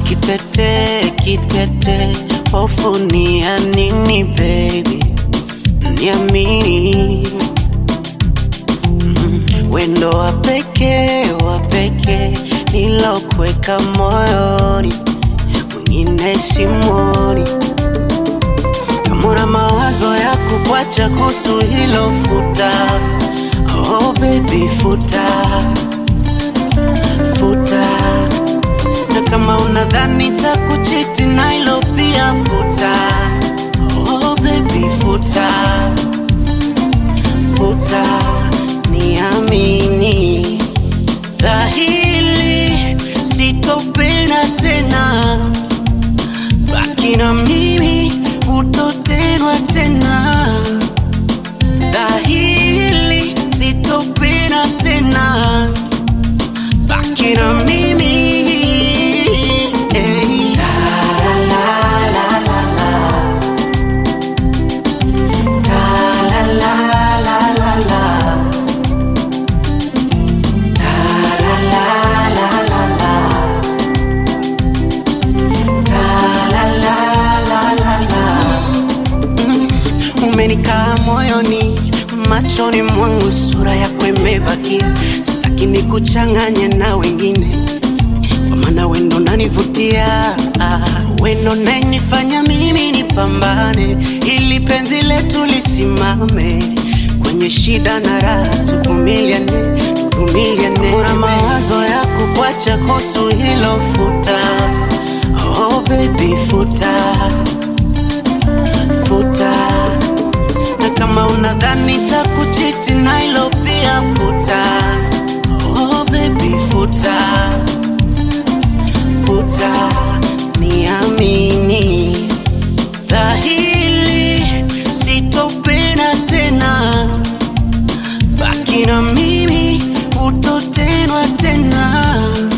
kitete kitete, hofu ni ya nini baby? Niamini mm, wendo wa pekee wa pekee nilokuweka moyoni, mwingine simwoni. Kama una mawazo ya kukuacha kuhusu hilo futa, oh baby futa futa na kama unadhani takuchiti na hilo pia futa oh baby futa futa niamini dhahili sitopenda tena baki na mimi utotenwa tena dhahili sitopenda tena baki na mimi hey. umenikaa moyoni, machoni mwangu, sura yako imebaki. Sitaki nikuchanganye na wengine, kwa maana wendo nanivutia, ah, wendo nanifanya mimi nipambane, ili penzi letu lisimame kwenye shida na raha, tuvumiliane, tuvumiliane. Una mawazo ya kukuacha kuhusu hilo, futa oh baby, futa futa na kama unadhani takuchiti na hilo pia futa oh baby futa futa niamini dhahili sitopenda tena baki na mimi utotenwa tena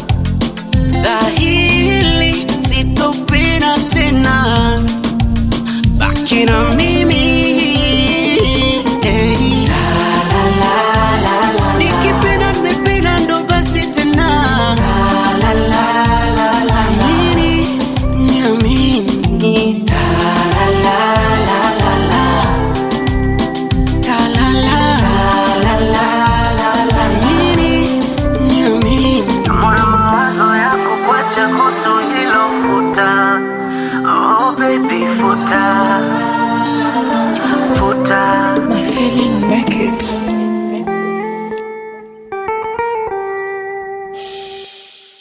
dhahili sitopenda tena baki na mimi hey. nikipenda nimependa ndo basi tena Amini, niamini. Talala. Amini, niamini. Moyo mawazo yako kuacha kuhusu hilo futa Oh baby futa futa My feeling make it.